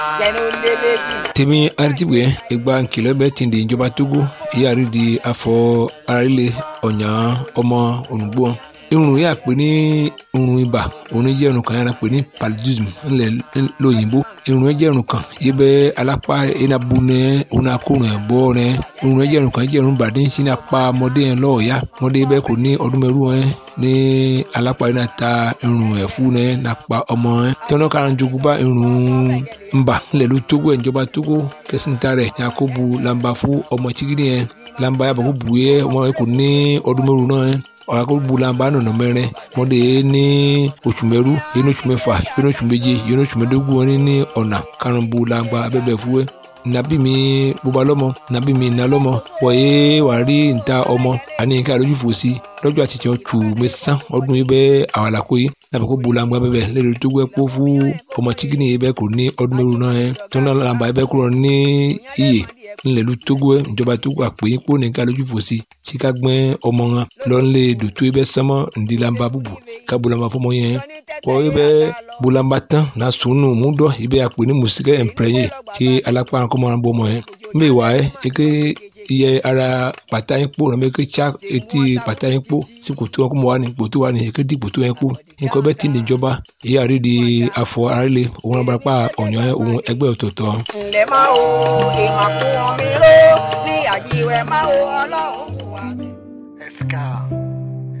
jẹnu lélẹ́bí. tèmi aritibue egba nkìlọ̀ bẹ́ẹ̀ ti di ìjọba togo ìyáàrí di afọ arílẹ̀ ọ̀nyà ọmọ ònùgbò irun yà pé ní irun ibà òun jẹ́ irun kan yàrá pé ní paludism ńlẹ̀ lóyìnbó irun yẹn jẹ́ irun kan yìí bẹ́ alápá iná bu nẹ òun náà kó rìn bọ́ rẹ irun yẹn jẹ́ irun kan jẹ́ irun bàdé sí ní apá ọmọdé yẹn lọ́ọ̀ọ́yá ọmọdé bẹ́ẹ̀ kò ní ọdún mẹ́rù yẹn ní alápá iná ta irun ẹ̀fú yẹn nàpá ọmọ yẹn tọ́nà kan jogun bá irun ńbà ńlẹ̀ ló tógó ẹ̀ ìjọba tógó kẹsìntà rẹ̀ yakubu lamba fún ọmọ chigidi yẹn lamba yàbọ̀ kó bu yẹ ọmọ yẹn kò ní ọdún mẹ́rù náà yẹn ọ̀rọ̀ bulamba nọ̀nà mẹ́rin mọ́dé ní oṣù mẹ́rú yẹn ní oṣù mẹ́fà yẹn ní oṣù méje yẹn ní oṣù mẹ́dógún wọn ní ọ̀nà karùn-ún bulamba abẹ́bẹ̀ fúwẹ́ nabi mi bóba lọ́mọ nabi mi iná lọ́mọ wọ̀nyé wà rí níta ọmọ àní nǹkan àlójú fòsí lọ́jọ́ àti tiẹ̀ tù mí sán ọdún yìí bẹ́ẹ̀ àwọn àlàkó yìí nàbẹ̀ kó bulamba bẹ́ẹ̀ lẹ́nu tó gbẹ́ kó fún ọmọ chikini yìí bẹ́ẹ̀ kò ní ọdún mẹ́rù náà yẹn tó náà làǹbà yìí bẹ́ẹ̀ kúrò ní iyè ńlẹ̀lú togo ẹ̀ ìjọba togo àpè kó nìkan lójú fòsí tí ká gbẹ́ ọmọ wọn lọ́nlé dòtó ẹ bẹ́ sánmọ́ ndílamba búbu ká bulamba fọmọ yẹn kọ́ ẹ bẹ́ bulamba tán na sunu múdọ̀ ẹ bẹ́ àpè ní musikẹ́ ẹ̀mpẹ́yẹ tí alápá kọ́mọ́ náà bọ́ ọmọ yẹn mbẹ́ wà ẹ́ eke iye ara pàtà yín kpó nàbẹ eke tsa etí pàtà yín kpó sí kòtò wọn kó mọ wà ní kòtò wà ní eke di kòtò yẹn kpó nǹkan bẹ́ẹ̀ ti ní ìjọba èyí àrídìí afọ arílẹ̀ òun abarapá ọ̀nyọ́ òun ẹgbẹ́ ọ̀tọ̀ọ̀tọ̀. ǹlẹ́ máa wo ìmàkùn mi ró ní àjíwẹ̀ máa wo ọlọ́run.